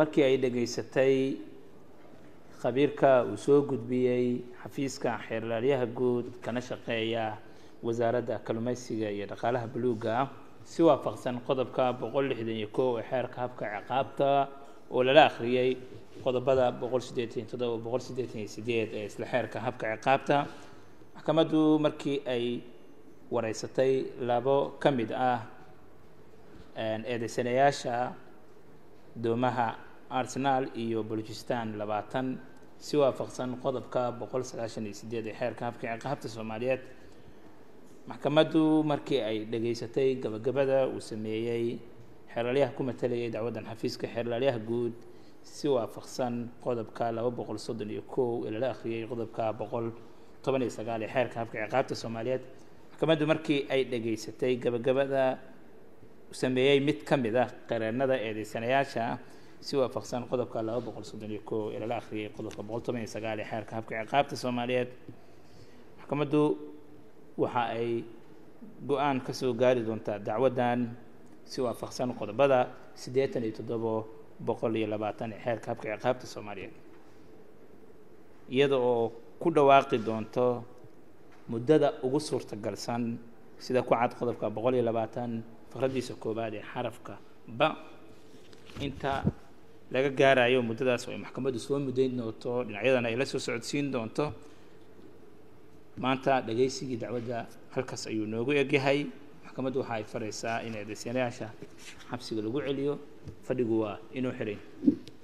markii ay dhegaysatay khabiirka uu soo gudbiyey xafiiska xeerlaaliyaha guud kana shaqeeya wasaaradda kalluumeysiga iyo dhaqaalaha buluugga si waafaqsan qodobka boqol lixdan iyo kow ee xeerka habka ciqaabta oo lala akhriyey qodobada boqol siddeetan iyo toddoba boqol siddeetan iyo sideed ee isla xeerka habka ciqaabta maxkamaddu markii ay wareysatay labo ka mid ah eedeysanayaasha doomaha arsenal iyo balujistan labaatan si waafaqsan qodobka boqol sagaashan iyo sideed ee xeerka habka ciqaabta soomaaliyeed maxkamaddu markii ay dhegaysatay gabagabada uu sameeyey xeerlaalyaha ku matalayay dacwaddan xafiiska xeerlaalyaha guud si waafaqsan qodobka laba boqol soddon iyo kow ee lala akhriyey qodobka boqol toban iyo sagaal ee xeerka habka ciqaabta soomaaliyeed maxkamaddu markii ay dhegaysatay gabagabada sameeyey mid ka mid ah qareennada eedeysanayaasha si waafaqsan qodobka laba boqol soddon iyo kow ee lala akhriyey qodobka boqol toban iyo sagaal ee xeerka habka ciqaabta soomaaliyeed maxkamaddu waxa ay go-aan ka soo gaari doontaa dacwaddan si waafaqsan qodobada siddeetan iyo toddobo boqol iyo labaatan ee xeerka habka ciqaabta soomaaliyeed iyada oo ku dhawaaqi doonto muddada ugu suurtagalsan sida ku cad qodobka boqol iyo labaatan faqraddiisa koowaad ee xarafka ba inta laga gaarayo muddadaas oo ay maxkamaddu soo muddayn doonto dhinacyadana ay la soo socodsiin doonto maanta dhagaysigii dacwadda halkaas ayuu noogu egyahay maxkamaddu waxa ay faraysaa in eedeysanayaasha xabsiga lagu celiyo fadhigu waa inuu xiray